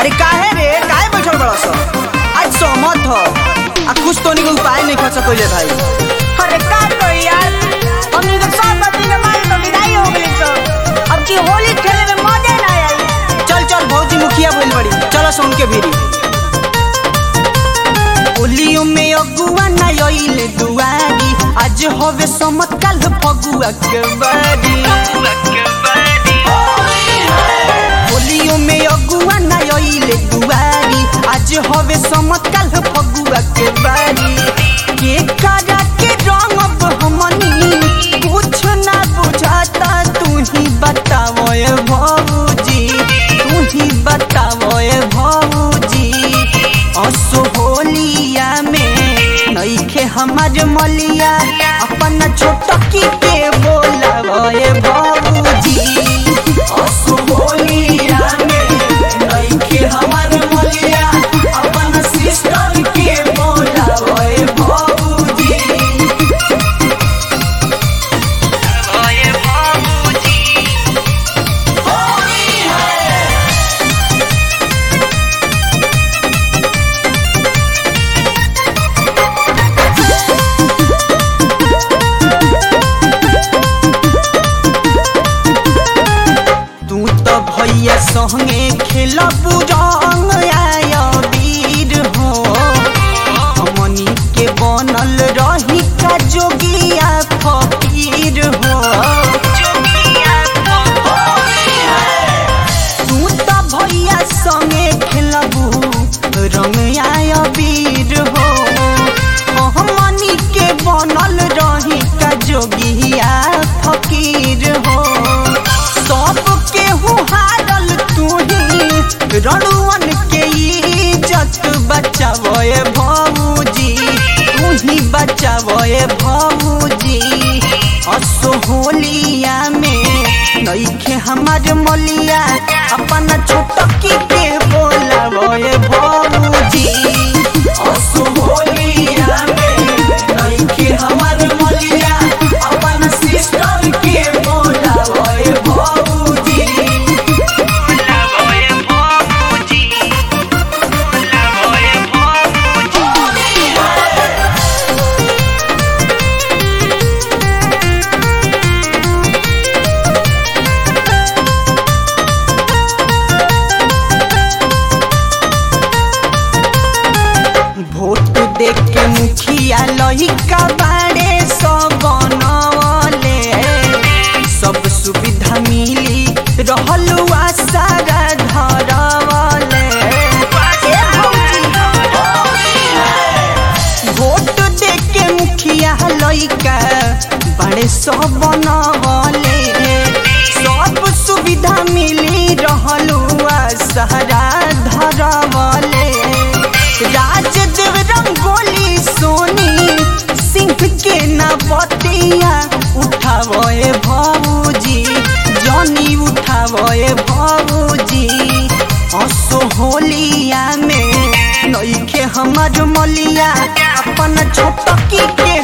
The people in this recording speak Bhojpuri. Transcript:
अरे काहे रे काहे बैठल बड़ा सा आज सहमत हो आ कुछ तो नहीं उपाय नहीं कर सकोले भाई अरे का तो यार हमनी के सब बत्ती के मारे तो विदाई हो गई तो अब की होली खेले में मजे ना आई चल चल भौजी मुखिया बोल बड़ी चलो सुन के भीरी होलियो में अगुआ ना आइले दुआरी आज होवे समत कल फगुआ के बारी होलियो में अगुआ ना आइले दुआरी आज होवे समत कल फगुआ के बारी के करा के रंग अब हमनी कुछ ना बुझाता तू ही बताओ ए भौजी तू ही बताओ ए भौजी असो होलिया में नईखे हमार मलिया अपन छोटकी के बोलावो ए भौजी असो होलिया में नईखे हमार मलिया अपन सिस्टर के बोलावो ए भौजी ओए भौजी होली है तू तो भैया संगे खेलब रंग आया वीर हो हमनी के बनल रही का जोगिया फकीर हो तू तो भैया संगे खेलब रंग आया वीर हो हमनी के बनल रही का जोगिया फकीर हो सब केहू हारल तू ही रणुअन के इज्जत बचावो ए भौजी तू ही बचावो ए भौजी असो होलिया में नईखे हमार मलिया अपन छोटकी के बोलावो ए भौजी असो होलिया में नईखे हमार मलिया अपन सिस्टर के बोलावो ए भौजी बोलावो ए भौजी बोलावो ए भौजी भोट देख के मुखिया लहिका बाड़े सब बनवले सब सुविधा मिली रहल सारा धरवले ए भौजी, भोट देख के मुखिया लइका बड़े सब बनवले सब सुविधा मिली रहलुआ सहरा धरवले राजदेव रंगोली सोनी सिंह के ना बतिया उठावो ए भौजी जनी उठावो ए भौजी असो होलिया में नईखे हमार मलिया अपन छोटकी के